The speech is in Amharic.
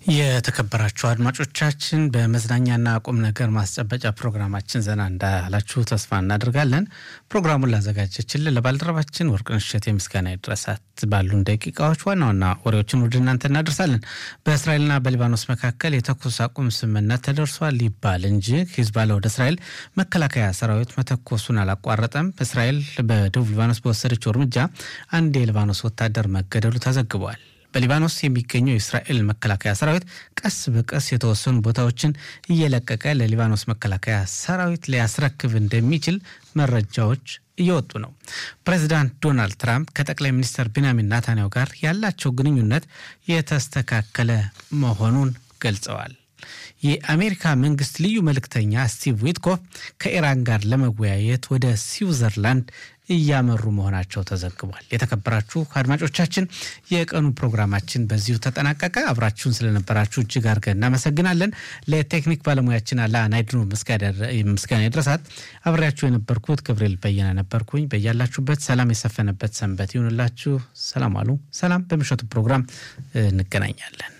የተከበራችሁ አድማጮቻችን በመዝናኛና ቁም ነገር ማስጨበጫ ፕሮግራማችን ዘና እንዳላችሁ ተስፋ እናደርጋለን። ፕሮግራሙን ላዘጋጀችልን ለባልደረባችን ወርቅነሽ እሸቴ ምስጋና ይድረሳት። ባሉን ደቂቃዎች ዋና ዋና ወሬዎችን ወደ እናንተ እናደርሳለን። በእስራኤልና በሊባኖስ መካከል የተኩስ አቁም ስምምነት ተደርሷል ይባል እንጂ ሂዝቦላ ወደ እስራኤል መከላከያ ሰራዊት መተኮሱን አላቋረጠም። እስራኤል በደቡብ ሊባኖስ በወሰደችው እርምጃ አንድ የሊባኖስ ወታደር መገደሉ ተዘግቧል። በሊባኖስ የሚገኘው የእስራኤል መከላከያ ሰራዊት ቀስ በቀስ የተወሰኑ ቦታዎችን እየለቀቀ ለሊባኖስ መከላከያ ሰራዊት ሊያስረክብ እንደሚችል መረጃዎች እየወጡ ነው። ፕሬዚዳንት ዶናልድ ትራምፕ ከጠቅላይ ሚኒስትር ቢንያሚን ናታንያሁ ጋር ያላቸው ግንኙነት የተስተካከለ መሆኑን ገልጸዋል። የአሜሪካ መንግስት ልዩ መልእክተኛ ስቲቭ ዊትኮፍ ከኢራን ጋር ለመወያየት ወደ ስዊዘርላንድ እያመሩ መሆናቸው ተዘግቧል። የተከበራችሁ አድማጮቻችን የቀኑ ፕሮግራማችን በዚሁ ተጠናቀቀ። አብራችሁን ስለነበራችሁ እጅግ አድርገን እናመሰግናለን። ለቴክኒክ ባለሙያችን አላ ናይድኖ ምስጋና ይድረሳት። አብሬያችሁ የነበርኩት ገብርኤል በየነ ነበርኩኝ። በያላችሁበት ሰላም የሰፈነበት ሰንበት ይሁንላችሁ። ሰላም አሉ። ሰላም። በምሽቱ ፕሮግራም እንገናኛለን።